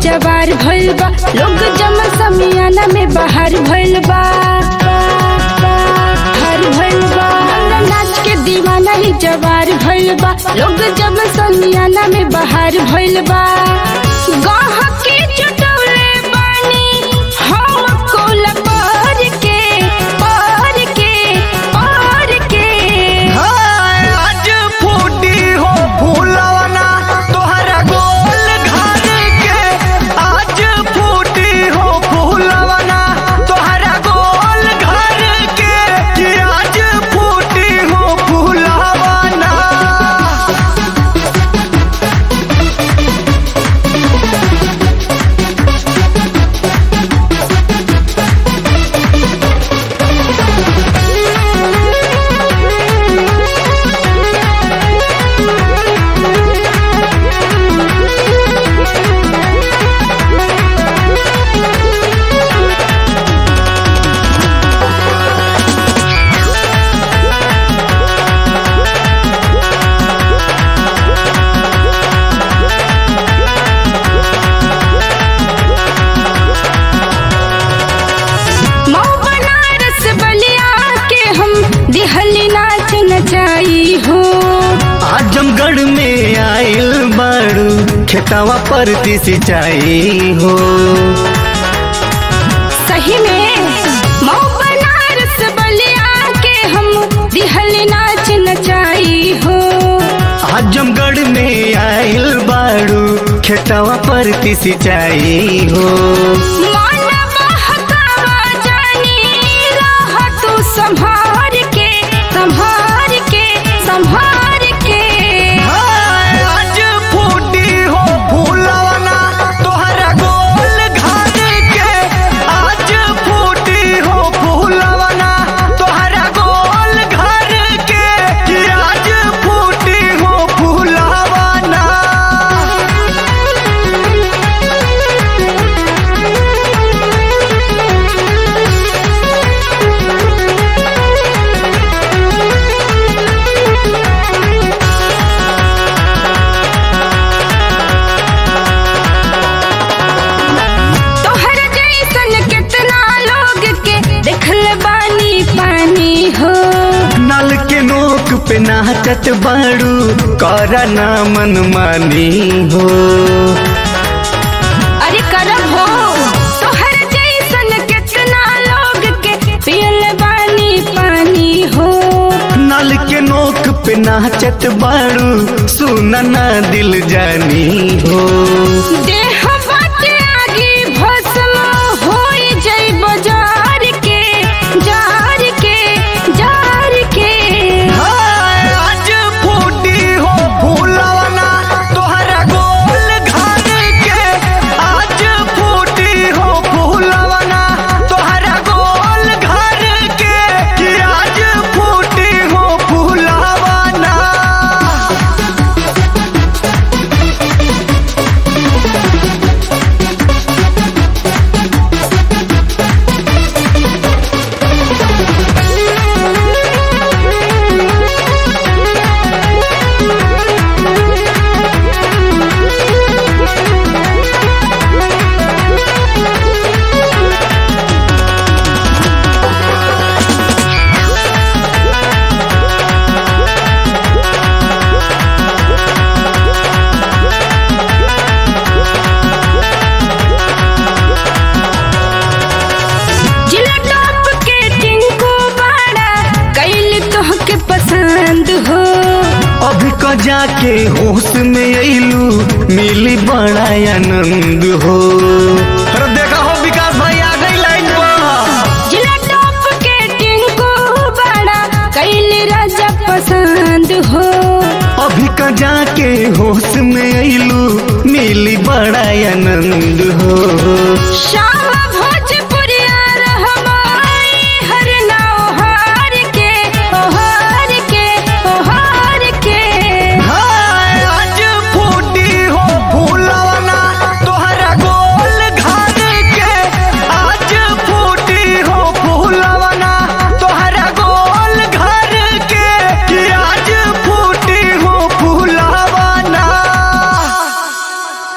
जवार भइल बा लोग जमा समियाना में बाहर भइल बा बाहर भइल बा हमरा नाच के दीवाना ही जवार भइल बा लोग जमा समियाना में बाहर भइल बा गाह के चटौले बानी हम कोला पार के पार के पार के हाय, आज फूटी हो फूलवना तोहरा गोल घर के आज फूटी हो फूलवना तोहरा गोल घर के कि आज फूटी हो फूलवना मऊ बनारस बलिया के हम दिहली नाच नचाई हो आजमगढ़ में आइल बाड़ू खेतवा पर सिंचाई हो सही में मऊ बनारस बलिया के हम दिहली नाच नचाई हो आजमगढ़ में आइल बाड़ू खेतवा पर सिंचाई हो मन बहकावा जानी रह तू संभार के संभार के संभार के हाय, आज फूटी हो फूलवना तोहरा गोल घर के आज फूटी हो फूलवना तोहरा गोल घर के कि आज फूटी हो फूलवना तोहर जैसन कितना लोग के देखल बानी पानी हो नल के नोक पे नाचत बाड़ू करा ना मन मानी हो अरे करब हो तोहर जैसन कितना लोग के पियल बानी पानी हो नल के नोक पे नाचत बाड़ू सुना ना दिल जानी हो देह बाटे आगे भस्म होई जई बाजार के जार के जार के हाय, आज फूटी हो फूलवना तोहरा गोल घर के आज फूटी हो फूलवना तोहरा गोल घर के कि आज फूटी हो फूलवना जिला टॉप के टिंकू बाड़ा कैल तोहके पसंद हो अभी क जाके होश में अइलू मिली बड़ा आनंद हो अरे देखा हो विकास भाई आ गई लाइन पर जिला टॉप के टिंकू बाड़ा कैल राजा पसंद हो अभी क जाके होश में अइलू मिली बड़ा आनंद हो शाम